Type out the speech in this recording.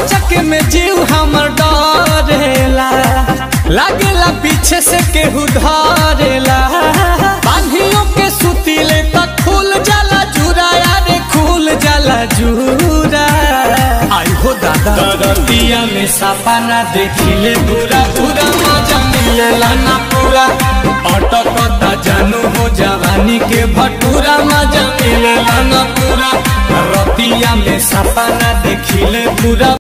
अचक में जीव हमर डरेला लागेला पीछे से केहू धरेला बांधियों के सुतीले तक खुल जाला जूरा यारे खुल जाला जूरा आई हो दादा दरतिया में सपना देखिले पूरा पूरा मजा मिलेला ना पूरा अटकता जानू हो जवानी के भटूरा मजा मिलेला ना पूरा रतिया में सपना देखिले पूरा